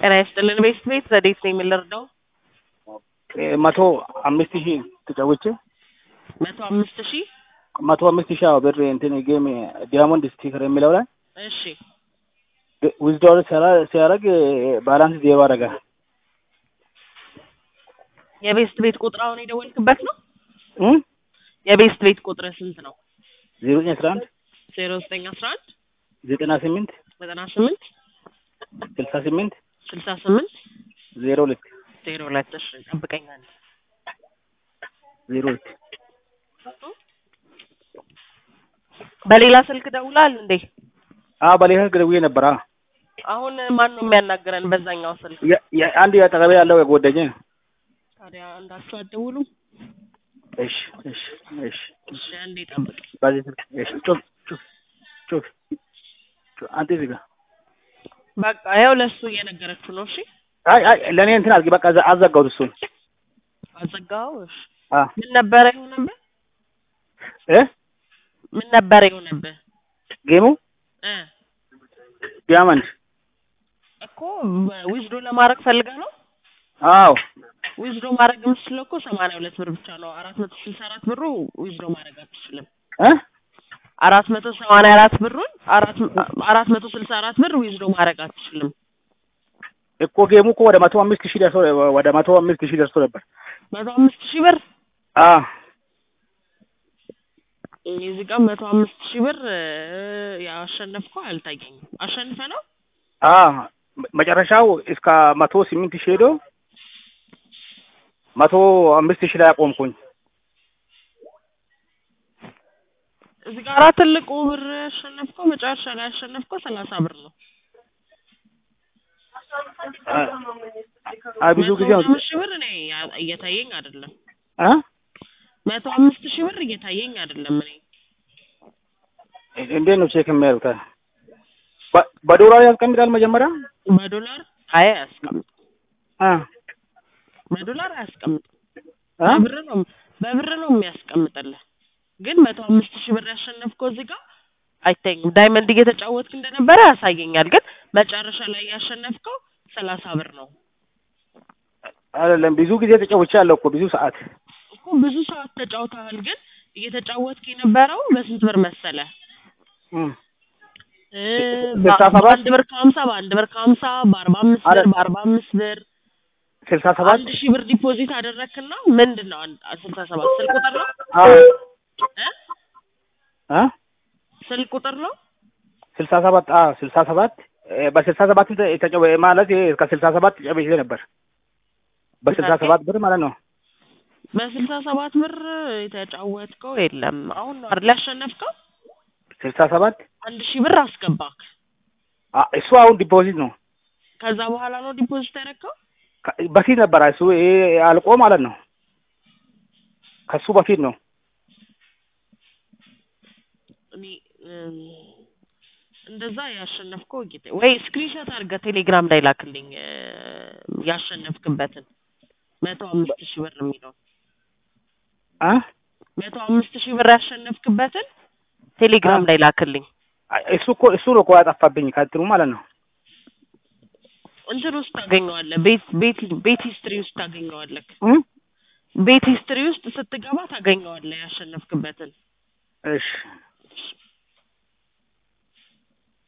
ጤና ይስጥልን ቤት ቤት ረዴት ነኝ የምንረዳው መቶ አምስት ሺህ ተጫውቼ መቶ አምስት ሺህ መቶ አምስት ሺህ አዎ ብር እንትን ጌም ዲያሞንድ ስቲከር የሚለው ላይ እሺ ዊዝድሮል ሲያደርግ ባላንስ ዜሮ አደረገ። የቤስት ቤት ቁጥር አሁን የደወልክበት ነው እም የቤስት ቤት ቁጥር ስንት ነው ዜሮ ዘጠኝ አስራ አንድ ዜሮ ዘጠኝ አስራ አንድ ዘጠና ስምንት ዘጠና ስምንት ስልሳ ስምንት ስልሳ ስምንት ዜሮ ሁለት ዜሮ ሁለት እሺ ጠብቀኛል ዜሮ ሁለት በሌላ ስልክ ደውላል እንዴ አዎ በሌላ ደውዬ ነበር። አዎ አሁን ማን ነው የሚያናግረን በዛኛው ስልክ የ- የ- አንድ አጠገቤ ያለው የጓደኛዬ ነው። ታዲያ እንዳችሁ አትደውሉ እሺ እሺ እሺ እሺ አንዴ ጠብቅ በዚህ ስልክ እሺ ጩፍ ጩፍ ጩፍ ጩፍ አንተ እዚህ ጋር በቃ ይኸው ለእሱ እየነገረችው ነው እሺ አይ አይ ለእኔ እንትን አድርጊ በቃ አዘ- አዘጋሁት እሱን አዘጋው እሺ አ ምን ነበረ የሆነብህ እ ምን ነበረ የሆነብህ ጌሙ እ ዲያመንድ እኮ ዊዝዶ ለማድረግ ፈልገህ ነው አዎ ዊዝዶ ማድረግ የምትችለው እኮ ሰማንያ ሁለት ብር ብቻ ነው አራት መቶ ስልሳ አራት ብሩ ዊዝዶ ማድረግ አትችልም እ አራት መቶ ሰማንያ አራት ብሩን አራት አራት መቶ ስልሳ አራት ብር ዊዝዶ ማድረግ አትችልም እኮ ጌሙ እኮ ወደ መቶ አምስት ሺህ ደርሶ ወደ መቶ አምስት ሺህ ደርሶ ነበር። መቶ አምስት ሺህ ብር አ እዚህ ጋር መቶ አምስት ሺህ ብር እ፣ ያሸነፍከው አልታየኝም አሸንፈ ነው አ መጨረሻው እስከ መቶ ስምንት ሺህ ሄዶ መቶ አምስት ሺህ ላይ አቆምኩኝ። እዚህ ጋር ትልቁ ብር ያሸነፍከው መጨረሻ ላይ ያሸነፍከው ሰላሳ ብር ነው አ- አይ ብዙ ጊዜ መቶ አምስት ሺህ ብር እኔ ያ- እየታየኝ አይደለም አ መቶ አምስት ሺህ ብር እየታየኝ አይደለም እኔ እንዴት ነው ቼክ የሚያደርጉት? በ- በዶላር ያስቀምጣል መጀመሪያ በዶላር አይ አያስቀምጥ አ በዶላር አያስቀምጥ አ በብር ነው በብር ነው የሚያስቀምጥልህ ግን መቶ አምስት ሺህ ብር ያሸነፍከው እዚህ ጋር አይታየኝም ዳይመንድ እየተጫወትክ እንደነበረ ያሳየኛል ግን መጨረሻ ላይ ያሸነፍከው ሰላሳ ብር ነው አይደለም ብዙ ጊዜ ተጫውቼ ያለው እኮ ብዙ ሰዓት እኮ ብዙ ሰዓት ተጫውተሃል ግን እየተጫወትክ የነበረው በስንት ብር መሰለ እም እ፣ ስልሳ ሰባት በአንድ ብር ከሀምሳ በአንድ ብር ከሀምሳ በአርባ አምስት ብር አይደል። በአርባ አምስት ብር ስልሳ ሰባት አንድ ሺህ ብር ዲፖዚት አደረግክና ምንድን ነው አንድ ስልሳ ሰባት ስልክ ቁጥር ነው አ እ አ ስልክ ቁጥር ነው ስልሳ ሰባት አ ስልሳ ሰባት እ፣ በስልሳ ሰባት ተ- ተጫወ ማለት ይሄ እስከ ስልሳ ሰባት ተጫውቼ ነበር። በስልሳ ሰባት ብር ማለት ነው። በስልሳ ሰባት ብር የተጫወትከው የለም አሁን ነው አይደል ያሸነፍከው ስልሳ ሰባት አንድ ሺህ ብር አስገባክ አ እሱ አሁን ዲፖዚት ነው። ከዛ በኋላ ነው ዲፖዚት ያደረግከው ከ- በፊት ነበር እሱ ይሄ አልቆ ማለት ነው። ከሱ በፊት ነው። እኔ እም፣ እንደዛ ያሸነፍከው ጌታ ወይ ስክሪንሾት አድርገህ ቴሌግራም ላይ ላክልኝ እ፣ ያሸነፍክበትን መቶ አምስት ሺህ ብር የሚለው አ መቶ አምስት ሺህ ብር ያሸነፍክበትን ቴሌግራም አ። ላይ ላክልኝ አ፣ እሱ እኮ እሱ ነው እኮ ያጠፋብኝ ከእንትኑ ማለት ነው። እንትን ውስጥ ታገኘዋለህ ቤት ቤት ቤት ሂስትሪ ውስጥ ታገኘዋለህ እም ቤት ሂስትሪ ውስጥ ስትገባ ታገኘዋለህ ያሸነፍክበትን እሺ